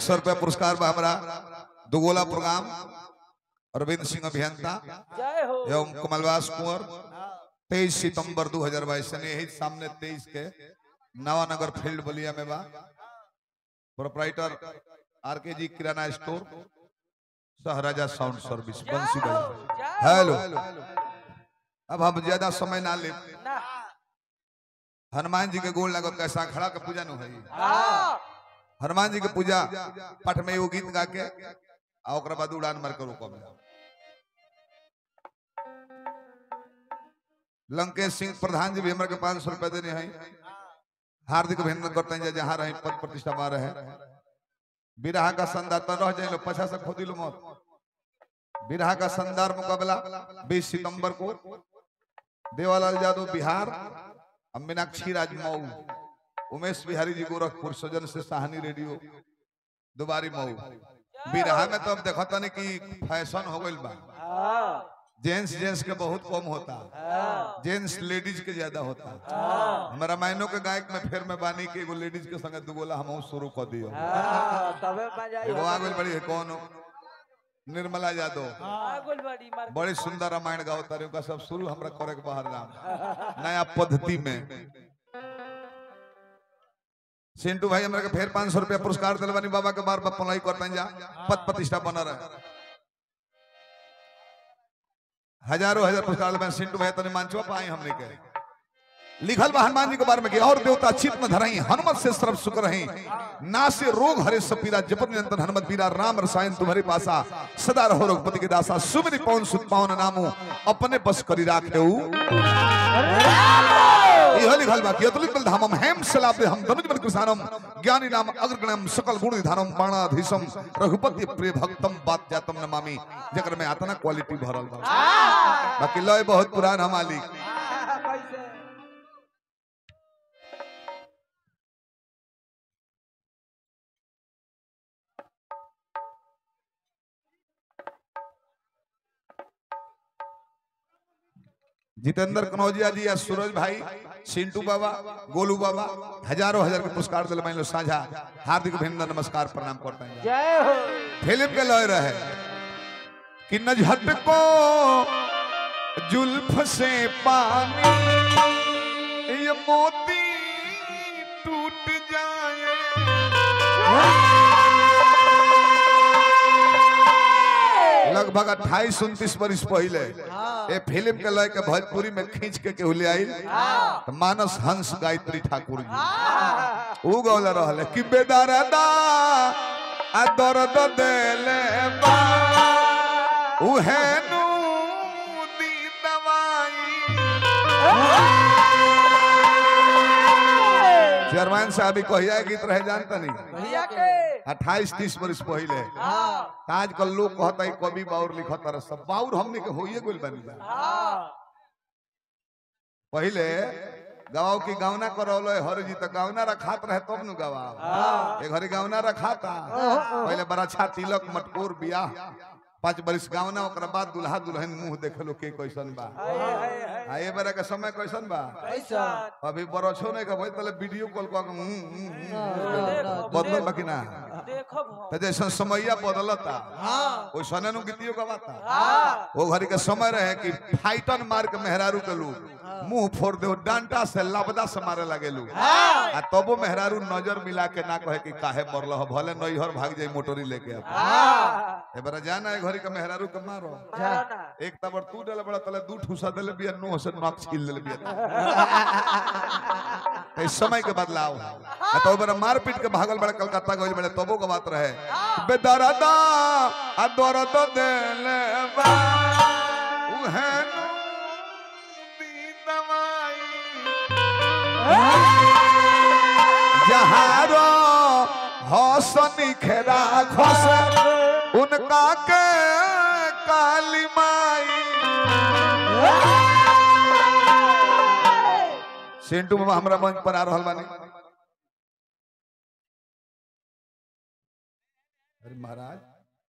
सौ रुपया पुरस्कार बा हमरा दुगोला प्रोग्राम अरविंद सिंह अभियंता जय हो एवं कमलवास कुंवर तेईस सितंबर 2022 यानी यही सामने तेईस के नवानगर फील्ड बलिया में बा प्रोपराइटर आर के जी किराना स्टोर सहराजा साउंड सर्विस बंसी भाई हेलो अब हम ज्यादा समय ना ले ना हनुमान जी के गोल लागत कैसा खड़ा के पूजा न होई हाँ हनुमान जी के पूजा पठ में एगो गीत गा के आ ओकरा बाद उड़ान मार के रोकब लंकेश सिंह प्रधान जी भी हमरा के पांच सौ रुपया देने हैं हार्दिक अभिनंदन करते हैं जहाँ रहे पद प्रतिष्ठा में रहे बिरहा का शानदार तो रह जाए लो पचास से खोदी लो मत बिरहा का शानदार मुकाबला 20 सितंबर को देवालाल यादव बिहार और मीनाक्षी राज मऊ उमेश बिहारी जी गोरखपुर सजन से साहनी रेडियो दोबारी मऊ बिरहा में तो अब देखता नहीं कि फैशन हो गई बा हाँ जेंट्स जेंट्स के बहुत कम होता हाँ जेंट्स लेडीज के ज्यादा होता हाँ हमारा रामायणों के गायक में फिर में बानी के एगो लेडीज के संगे दुगोला हम शुरू कर दियो हाँ, तबे मजा आई एगो आ गइल बड़ी है कौन निर्मला यादव आगुल बड़ी मार बड़ी सुंदर रामायण गाओ तारे उनका सब शुरू हमरा करे के बाहर नाम नया पद्धति में सिंटू भाई हमरा के फिर पाँच सौ रुपया पुरस्कार दिल बानी बाबा के बार बार पलाई करते जा पद प्रतिष्ठा बना रहे हजारों हजार पुरस्कार दिल बानी सिंटू भाई तने मांचवा पाई हमने के लिखल बा हनुमान जी के बारे में कि और देवता चित में धरई हनुमत से सर्व सुख रही ना से रोग हरे सपीरा जपत निरंतर हनुमत बीरा राम रसायन तुम्हारे पासा सदा रहो रघुपति के दासा सुमिरि पवन सुत पावन नामो अपने बस करी राखे इहो लिखल बा कि अतुलित बल धामम हेम सलापे हम धनुज बल कृषानम ज्ञानी नाम अग्रगणम सकल गुण निधानम बाणाधीशम रघुपति प्रिय भक्तम बात जातम नमामि जकर में आतना क्वालिटी भरल बा बाकी लय बहुत पुरान हमाली कैसे जितेंद्र कनौजिया जी या सूरज भाई सिंटू बाबा गोलू बाबा हजारों हजार के पुरस्कार दिल मान लो साझा हार्दिक अभिनंदन नमस्कार प्रणाम करते हैं जय हो फिल्म के लय रहे कि न झटको जुल्फ से पानी ये मोती टूट जाए लगभग अट्ठाईस उनतीस वर्ष पहले ये फिल्म के लय के भोजपुरी में खींच के केहू ले आइल तो मानस हंस गायत्री ठाकुर जी ऊ गौला रहले कि बेदरदा आ दर्द देले बा उहे नु दी दवाई चेयरमैन साहब ही कहिया गीत रहे जानता नहीं भैया के अट्ठाईस तीस वर्ष पहले हाँ आजकल लोग कहता है कवि बाउर लिखत रहे सब बाउर हमने के होइए गोल बनी जा हाँ पहले गवाओ की गावना करौलो हर जी तो गावना रखात रहे तब नु गवाओ हाँ ए घरी गावना रखाता पहले बड़ा अच्छा तिलक मटकोर बियाह पांच बरिस गावना ओकरा बाद दुल्हा दुल्हन मुंह देखलो के कैसन बा हाय हाय हाय आ ए बेरा के समय कैसन बा कैसा अभी बरछो नहीं का भाई तले वीडियो कॉल कर देखो बदल बाकी ना देखो भो तो जैसा समैया बदलता हाँ वैसने नु गीतियो गवाता हाँ वो घड़ी के समय रहे कि फाइटन मार के मेहरारू के लोग मुंह फोड़ दे डांटा से लबदा से मारे लगे लोग आ तबो मेहरारू नजर मिला के ना कहे कि काहे मरल हो भले नैहर भाग जाई मोटरी लेके अब हाँ ए बरा जाना है घड़ी के मेहरारू के मारो जाना एक तबर तू डल बड़ा तले दू ठूसा देले बिया नो से नक छील देले बिया तो इस समय के बदलाव आ तो बरा मार पीट के भागल बड़ा कलकत्ता गइल बड़े तबो के बात रहे बेदरदा आ दरद देले बा उहे नु दी दवाई जहारो हसनी खेरा खस उनका के काली माई सेंटू मामा हमरा मंच पर आ रहल बानी अरे महाराज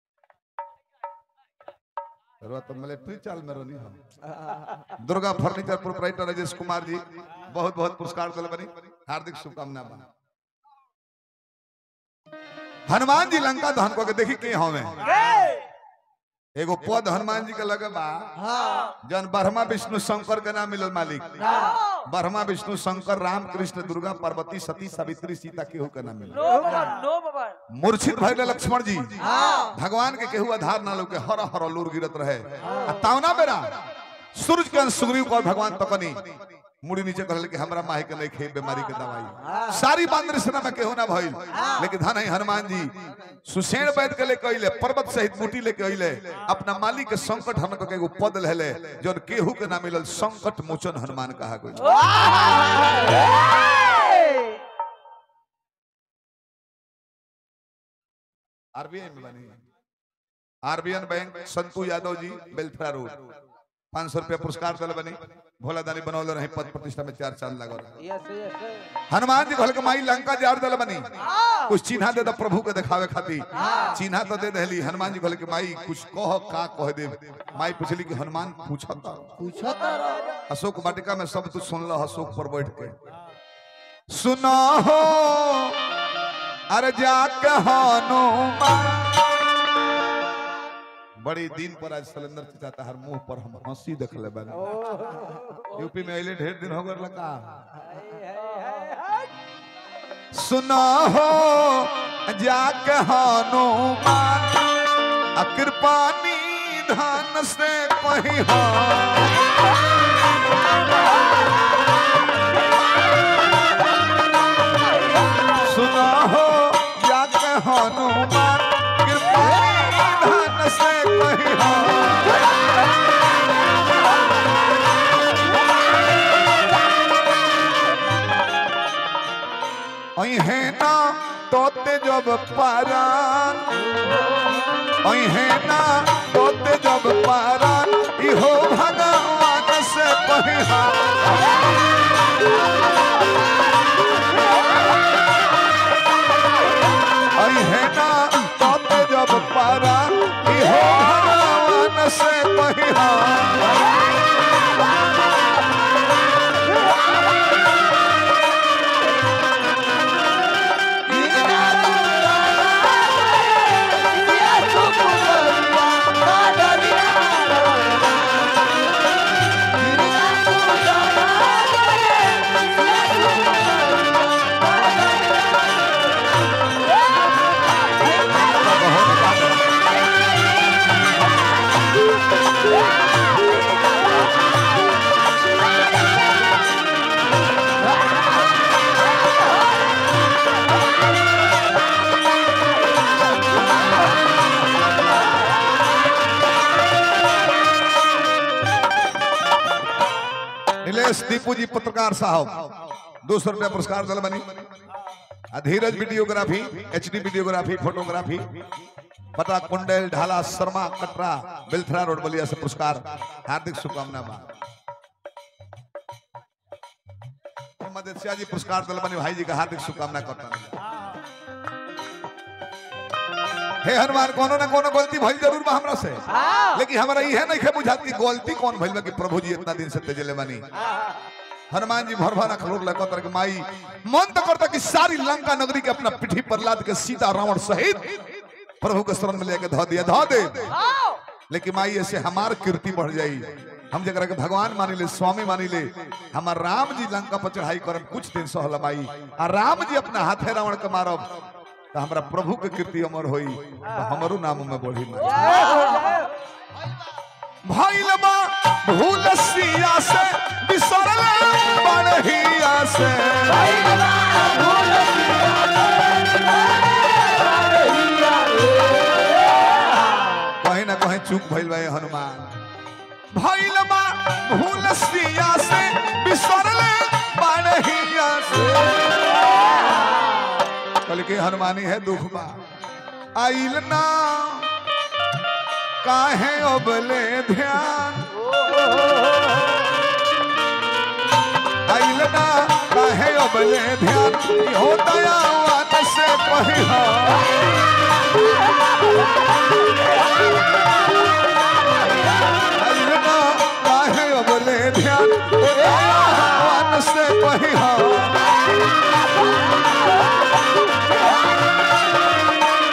रवा तो मिलिट्री चाल में रहनी हम दुर्गा फर्नीचर प्रोपराइटर राजेश कुमार जी बहुत बहुत पुरस्कार दिल बनी हार्दिक शुभकामना बा हनुमान जी लंका दहन को के देखी के हमें ए, एगो पद हनुमान जी के लगे बा जन ब्रह्मा विष्णु शंकर के नाम मिलल मालिक ब्रह्मा विष्णु शंकर राम कृष्ण दुर्गा पार्वती सती सावित्री सीता केहू के नाम मिलल नो बाबा नो बाबा मूर्छित भइले लक्ष्मण जी भगवान के केहू आधार ना लोग के हर हर लूर गिरत रहे आ तावना बेरा सूरज के अंश सुग्रीव को भगवान तकनी मुड़ी नीचे कहल कि हमरा माही के नहीं खे बीमारी के दवाई सारी बांद्र सेना में केहू ना भइल लेकिन धन है हनुमान जी सुसेन बैठ के लेके अइले पर्वत सहित मुटी लेके अइले अपना मालिक के संकट हन के एगो पद लेले जौन केहू के ना मिलल संकट मोचन हनुमान कहा गइल आरबीआई में बनी आरबीएन बैंक संतू यादव जी बेलथरा रोड पाँच सौ रुपया पुरस्कार दल बनी भोला दानी बनौले रहे पद प्रतिष्ठा में चार चांद लगल रहे। यस यस हनुमान जी कहल के माई लंका जार दल बनी कुछ चिन्हा दे दो प्रभु के दिखावे खातिर चिन्हा तो दे दहली हनुमान जी कहल के माई कुछ कह का कह दे माई पूछली कि हनुमान पूछता अशोक वाटिका में सब तू सुन लो अशोक पर बैठ के सुनो हो अरे जाके हनुमान बड़ी दिन पर आज सिलेंडर चाहता हर मुंह पर हम हंसी देख ले बानी यूपी में अइले ढेर दिन हो गए लगा सुनो हो जाके हनुमान आ कृपानी धान से कही सुनो हो जाके हनुमान कृपानी धान से कही है ना तोते जब पारान है ना तोते जब पारान इहो भगवान से पहिरा है ना तोते जब पारान इहो भगवान से पहिरा नीलेश दीपू जी पत्रकार साहब दो सौ रुपया पुरस्कार दल बनी आ Dheeraj videography H D videography photography पटा कुंडल ढाला शर्मा कटरा बेलथरा रोड बलिया से पुरस्कार हार्दिक शुभकामना बा मोहम्मद एशिया जी पुरस्कार दल बनी भाई जी का हार्दिक शुभकामना करता हूं। हे हनुमान कोनो ना कोनो गलती भइल जरूर बा हमरा से लेकिन हमरा इहे नहीं खे बुझात कि गलती कौन भइल बा कि प्रभु जी इतना दिन से तेजले बानी हनुमान जी भर भर अखलोर लगा के माई मन तो करता कि सारी लंका नगरी के अपना पीठी पर लाद के सीता रावण सहित प्रभु के शरण में लेके धो दिया धो दे लेकिन माई ऐसे हमार कीर्ति बढ़ जाई हम जरा के भगवान मानी ले स्वामी मानी ले हमार राम जी लंका पर चढ़ाई करब कुछ दिन सहल माई आ राम जी अपना हाथे रावण के मारब तो हमरा प्रभु के कीर्ति अमर होई तो हमरो नाम में बढ़ी माई भइल बा भूल सिया से बिसरल बड़हिया से कहीं ना कहीं चूक भइल बा ये हनुमान भइल बा भूल सिया से बिसरल बड़हिया से कल के हनुमानी है दुख बा आइल ना काहे अबले ध्यान आइल ना काहे अबले ध्यान हो दयावान से पहिया आइल ना काहे अबले ध्यान हो दयावान से पहिया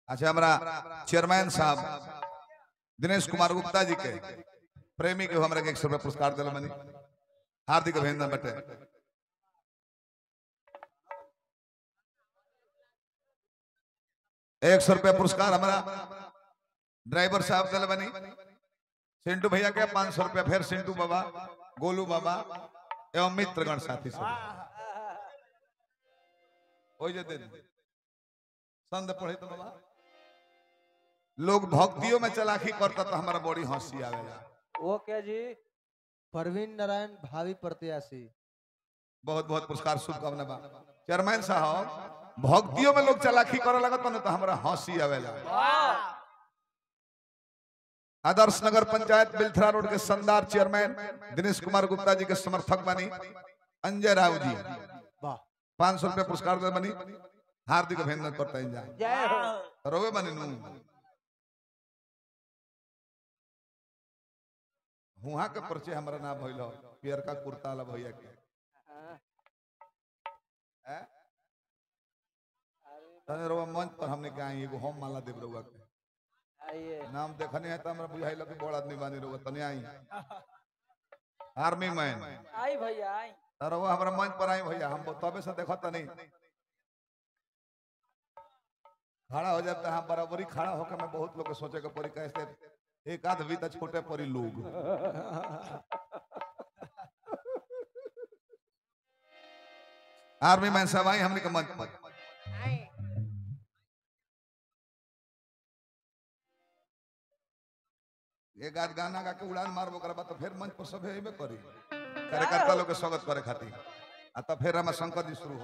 अच्छा हमारा चेयरमैन साहब दिनेश कुमार गुप्ता जी के प्रेमी के हमरा के एक सौ रुपया पुरस्कार दिल मनी हार्दिक अभिनंदन बटे एक सौ रुपया पुरस्कार हमारा ड्राइवर साहब दिल बनी सिंटू भैया के पांच सौ रुपया फिर सिंटू बाबा गोलू बाबा एवं मित्रगण साथी सब हो जे दे दे। संद पढ़े तो बाबा लोग भक्तियों में चलाकी करता तो हमारा बड़ी हंसी आवेला वो क्या जी परवीन नारायण भावी प्रत्याशी बहुत बहुत पुरस्कार शुभकामना बा चेयरमैन साहब भक्तियों में लोग चलाकी करे लगत ना तो हमारा हंसी आवेला आदर्श नगर पंचायत बिलथरा रोड के शानदार चेयरमैन दिनेश कुमार गुप्ता जी के समर्थक बनी अंजय राव जी वाह पांच सौ रुपया पुरस्कार दे बनी हार्दिक अभिनंदन करता हैं जाए जय हो रोवे बनी नू हुआ के परिचय हमारा नाम भइल हो पियरका कुर्ता वाला भैया के हैं? तने रोवा मंच पर हमने कहा एगो होम माला देव रउआ के आइए नाम देखने है तो हमरा बुझाइल कि बड़ आदमी बानी रउआ तने आई आर्मी मैन आई भैया आई रउआ हमरा मंच पर आई भैया हम तबे से देखत नहीं खड़ा हो जाता हम बराबरी खड़ा होकर मैं बहुत लोग के सोचे के परी कैसे एक आध भी तो छोटे परी लोग आर्मी मैन साहब आई हमने के मंच पर एक आध गाना गा के उड़ान मारबो करबा तो फिर मंच पर सब एमे करी कार्यकर्ता लोग के स्वागत करे खातिर आ तब फिर हमारा शंकर जी शुरू हो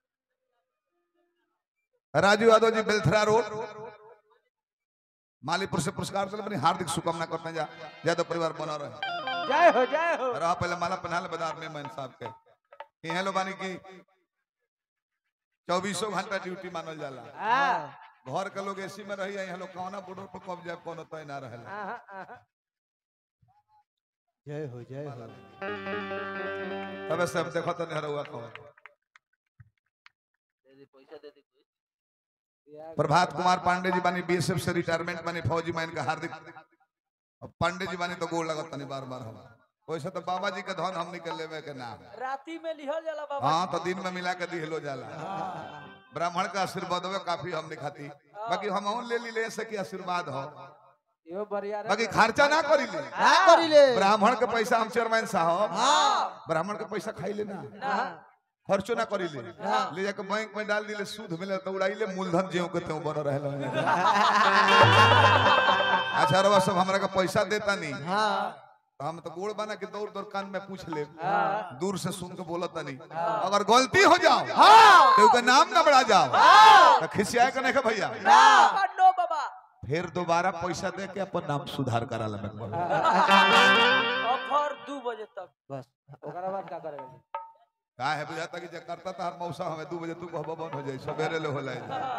राजू यादव जी बेलथरा रोड मालीपुर से पुरस्कार दिल बनी हार्दिक शुभकामना करते हैं जा यादव परिवार बना रहे जय हो जय हो रहा पहले माला पहना ले बाजार में मैन साहब के यहाँ लो बानी की चौबीसों घंटा ड्यूटी मानल जाला हाँ घर के लोग एसी में रही यहाँ लोग कौना बॉर्डर पर कब जाए कोनो तय ना रहे आहा, आहा। जय हो जय हो तबे सब देखो तो नहीं हुआ कौन बियाह प्रभात कुमार पांडे जी बानी बीएसएफ से रिटायरमेंट बानी फौजी मैन का हार्दिक अब पांडे जी बानी तो गोल लगत तनी बार बार हम वैसे तो बाबा जी के धन हमनी के लेवे के नाम राती में लिहल जाला बाबा हाँ तो दिन में मिला के दिहलो जाला ब्राह्मण का आशीर्वाद हो काफी हमने खाती बाकी हम ले ली ले से कि आशीर्वाद हो यो बढ़िया बाकी खर्चा ना करी ले का करिले ब्राह्मण के पैसा हम चेयरमैन साहब हाँ ब्राह्मण के पैसा खाई लेना ना खर्चो ना करी ले ले जाके बैंक में डाल दिले सूद मिले तो उड़ाई ले मूलधन जेऊ के तेऊ बन रहे अच्छा रवा सब हमरा के पैसा देता नहीं हाँ तो हम तो गोड़ बना के दौड़ दौड़ कान में पूछ ले हाँ। दूर से सुन के बोलत नहीं अगर गलती हो जाओ तो उसका नाम ना बढ़ा जाओ तो खिसियाए के नहीं के भैया बाबा नो बाबा फिर दोबारा पैसा दे के अपन नाम सुधार करा ले ऑफर दू बजे तक बस ओकरा बाद का करेगा का है बुझाता कि जकार्ता तार मौसा हमें दू बजे तू कहबो बंद हो जाई सवेरे ले होला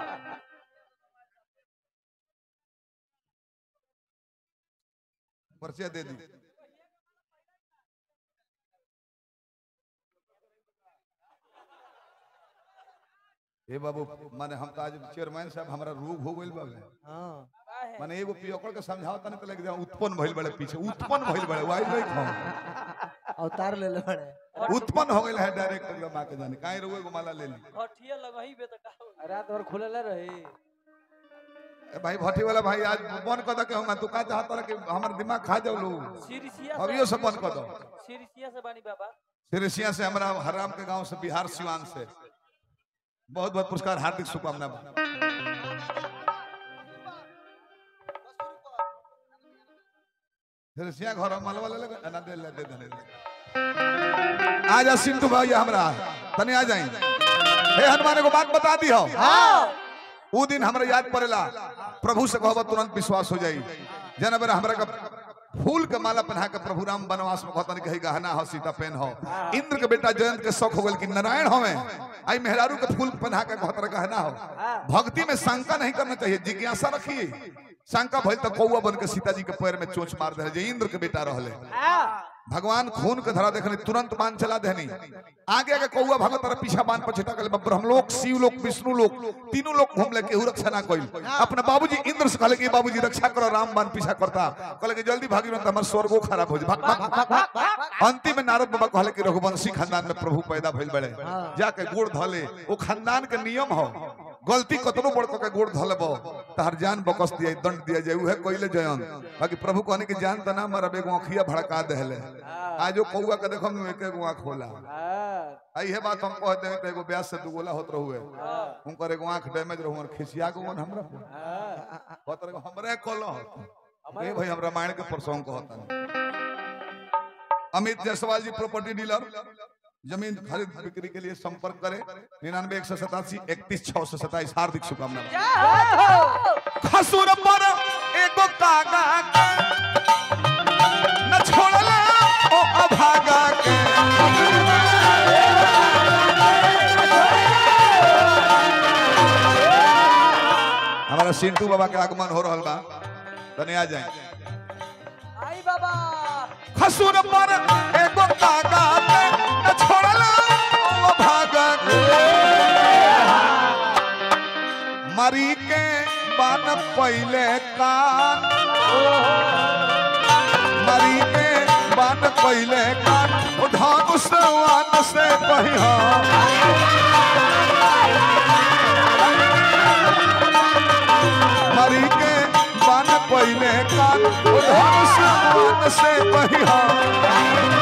परिचय दे दी ए बाबू माने हम तो आज चेयरमैन साहब हमारा रोग हो गइल बाबे हाँ काहे? माने एगो पियकड़ के समझावता नहीं तो लग जा उत्पन्न भइल बड़े पीछे उत्पन्न भइल बड़े वाई नहीं खाओ अवतार ले ले बड़े उत्पन्न हो गइल है डायरेक्ट एकदम आके जाने काहे रो एगो माला ले ली हटिया लगही बे त का होई? रात भर खुलल रही ए भाई भट्टी वाला भाई आज बंद कर दो कि हम तू का चाहत रहा कि हमर दिमाग खा जाओ लोग सिरसिया अभियो से बंद कर दो सिरसिया से बानी बाबा सिरसिया से हमारा हराम के गांव से बिहार सिवान से बहुत बहुत पुरस्कार हार्दिक शुभकामना सिरसिया घर मालवा ले ले ना दे ले दे दे आ जा सिंटू भैया हमरा तने आ जाई हे हनुमान को बात बता दी हो ऊ दिन हमरा याद पड़ेला प्रभु से कहब तुरंत विश्वास हो जाई जना बेरा हमरा का फूल के माला पहना के प्रभु राम वनवास में कहतन कही गहना हो सीता पेन हो इंद्र के बेटा जयंत के शौक हो गल कि नारायण होवे आई मेहरारू के फूल पहना के कहतर गहना हो भक्ति में शंका नहीं करना चाहिए जिज्ञासा रखिए शंका भइल त कौआ बन के सीता जी के पैर में चोंच मार दे जे इंद्र के बेटा रहले भगवान खून के धरा देखनी तुरंत बाण चला देनी आगे आगे कौआ भागत तरह पीछा बाण पर छिटा गले ब्रह्मलोक शिवलोक विष्णु लोक तीनों लोग घूम ले केहू रक्षा ना कइल अपने बाबूजी इंद्र से कहले कि बाबूजी रक्षा करो राम बाण पीछा करता कहले कि जल्दी भागी न हमर स्वर्गो खराब हो जाए भाग भाग भाग भाग अंतिम में नारद बाबा कहले कि रघुवंशी खानदान में प्रभु पैदा भइल बड़े जाके गोड़ धले वो खानदान के नियम हो गलती कतनो बड़ के गोड़ धलबो तहर जान बकस दिया दंड दिया जाए उहे कइले जयन बाकी प्रभु कहने की जान तना मरब एगो अखिया भड़का देले आजो कौआ के देखो हम एक एगो आंख खोला आई है बात हम कह देवे त एगो ब्यास से दुगोला होत रहुए उनकर एगो आंख डैमेज रहु और खिसिया गो हमरा कहत रहे हमरे कलो ए भाई हम रामायण के प्रसंग कहता अमित जायसवाल जी प्रॉपर्टी डीलर जमीन खरीद बिक्री के लिए संपर्क करें निन्यानवे एक सौ सतासी इकतीस छह सौ सताईस हार्दिक शुभकामनाएं खसुर पर एगो कागा के न छोड़ला ओ अभागा के हमारा सिंटू बाबा के आगमन हो रहल बा तने आ जाए आई बाबा खसुर पर एगो कागा के न छोड़ला ओ भागा के मरी के बन पहले कान मरी के बन पहले कान उधान सवान से पहिया मरी के बन पहले कान उधान सवान से पहिया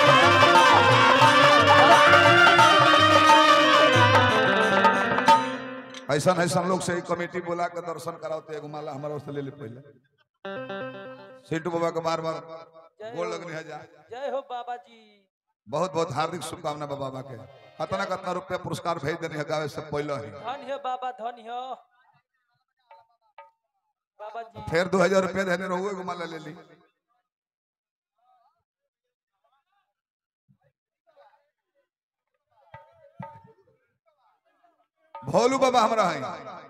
ऐसा ऐसा लोग से कमेटी बोला के दर्शन कराओते एगो माला हमारा से ले ले पहले सिंटू बाबा के बार बार गोल लगने है जा जय हो बाबा जी बहुत बहुत हार्दिक शुभकामना बा बाबा के कतना कतना रुपया पुरस्कार भेज देने है गावे से पहले ही धन है बाबा धन है बाबा जी फिर दो हजार रुपया देने रहुए एगो माला ले ली भोलू बाबा हमरा है